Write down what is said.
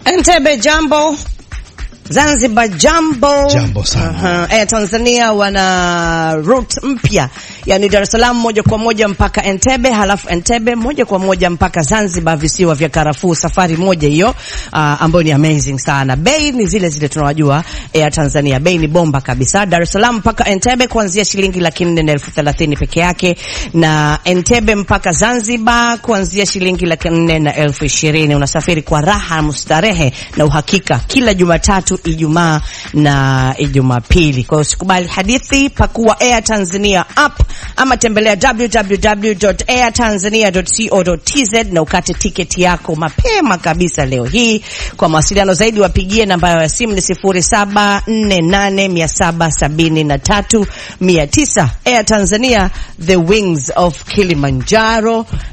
Entebbe jambo, Zanzibar jambo, Jambo sana. Aha. Eh, Tanzania wana route mpya, yani Dar es Salaam moja kwa moja mpaka Entebbe, halafu Entebbe moja kwa moja mpaka Zanzibar, visiwa vya karafuu. Safari moja hiyo uh, ambayo ni amazing sana. Bei ni zile zile tunawajua Air Tanzania, bei ni bomba kabisa. Dar es Salaam mpaka Entebbe kuanzia shilingi laki nne na elfu thelathini peke yake, na Entebbe mpaka Zanzibar kuanzia shilingi laki nne na elfu ishirini. Unasafiri kwa raha, mustarehe na uhakika kila Jumatatu, Ijumaa na Jumapili. Kwa hiyo usikubali hadithi, pakua Air Tanzania app ama tembelea www.airtanzania.co.tz na ukate tiketi yako mapema kabisa leo hii. Kwa mawasiliano zaidi wapigie namba ya simu ni 0748773900. Air Tanzania, the wings of Kilimanjaro.